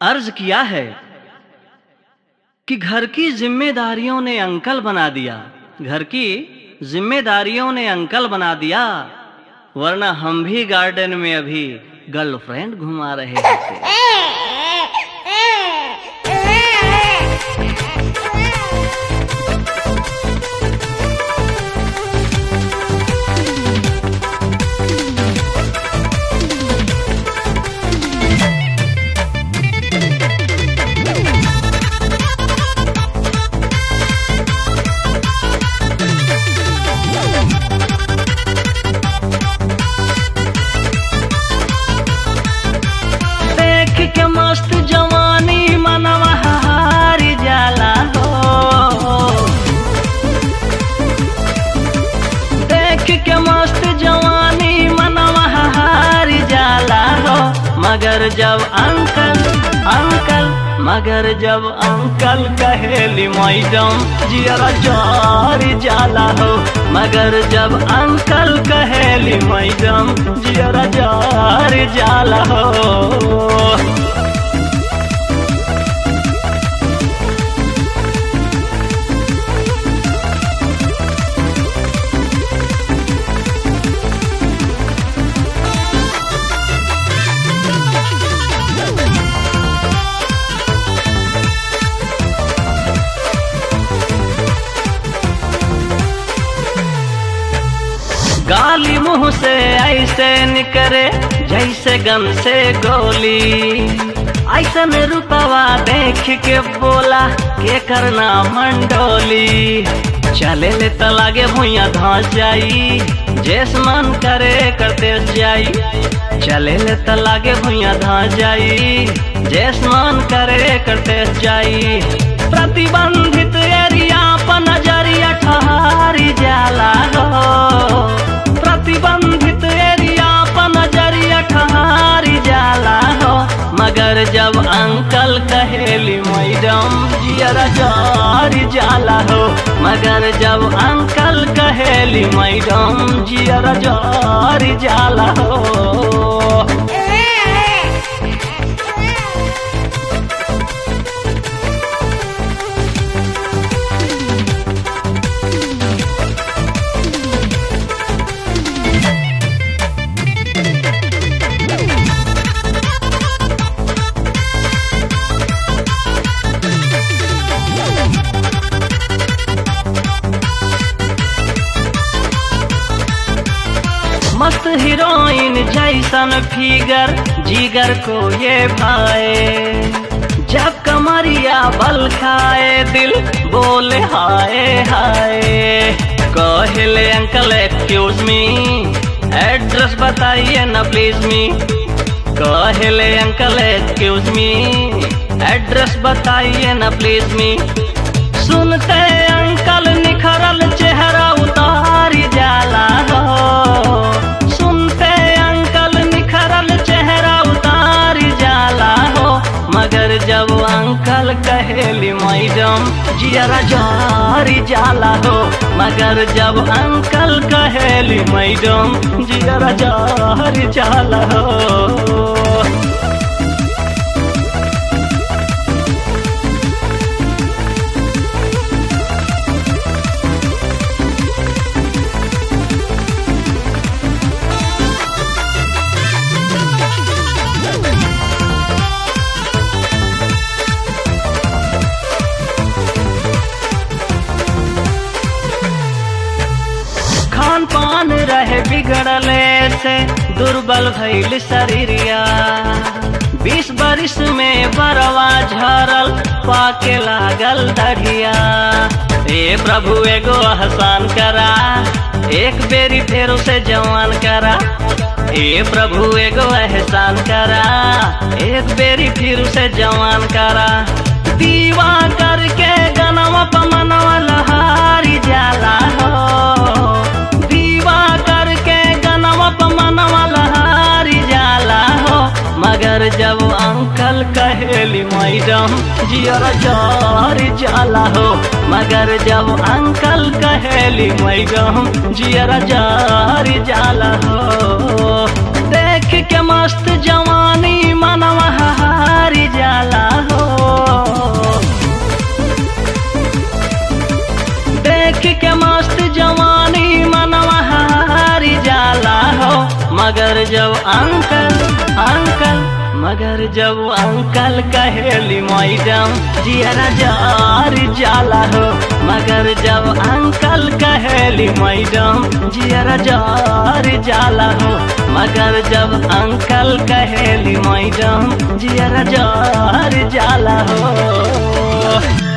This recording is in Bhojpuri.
अर्ज किया है कि घर की जिम्मेदारियों ने अंकल बना दिया घर की जिम्मेदारियों ने अंकल बना दिया वरना हम भी गार्डन में अभी गर्लफ्रेंड घुमा रहे होते देख के मस्त जवानी मनवा हारी जाला हो देख के मस्त जवानी मनवा हारी जाला हो मगर जब अंकल अंकल मगर जब अंकल कहेली मैडम जियरा जारी जाला हो मगर जब अंकल कहेली मैडम जियरा जारी जाला हो गाली मुंह से ऐसे निकरे जैसे गन से गोली ऐसन रुपवा देख के बोला के करना मंडोली चले ले त लागे भुइया धस जाई जेस मन करे करते जाई चले ले त लागे भुइया धस जाई जेस मन करे करते जाई प्रतिबंधित एरिया पर नजरिया ठहरी जाला हो प्रतिबंधित एरिया पर नजरिया ठहरी जाला हो मगर जब अंकल कहेली मैडम जियरा जारी जाला हो मगर जब अंकल कहेली मैडम जियरा जारी जाला हो मस्त हीरोइन जैसन फिगर जिगर को ये भाए जब कमरिया बल खाए दिल बोले हाय हाय कहले अंकल एक्सक्यूज मी एड्रेस बताइए ना प्लीज मी कहले अंकल एक्सक्यूज मी एड्रेस बताइए ना प्लीज मी सुनते अंकल निखरल चेहरा उतारी जाला हो सुनते अंकल निखरल चेहरा उतारी जाला हो मगर जब अंकल कहेली मैडम जियरा जारी जाला हो मगर जब अंकल कहेली मैडम जियरा जारी जाला हो खान पान रहे बिगड़ले से दुर्बल भइल शरीरिया बीस बरिस में बरवा झरल पाके लागल दढ़िया ए प्रभु एगो आसान करा एक बेरी फेर उसे जवान करा ए प्रभु एगो एहसान करा एक बेरी फिर उसे जवान करा दीवा करके गनवा पमनवा लहारी जाला हो दीवा करके गनवा पमनवा लहारी जाला हो मगर जब अंकल कहेली मैडम जियर जारी जाला हो मगर जब अंकल कहेली मैडम जियर जारी जाला हो देख के मस्त जवानी मनवा हारी जाला जब अंकल अंकल मगर जब अंकल कहेली मैडम जियरा जार जाला हो मगर जब अंकल कहेली मैडम जियरा जार जाला हो मगर जब अंकल कहेली मैडम जियरा जार जाला हो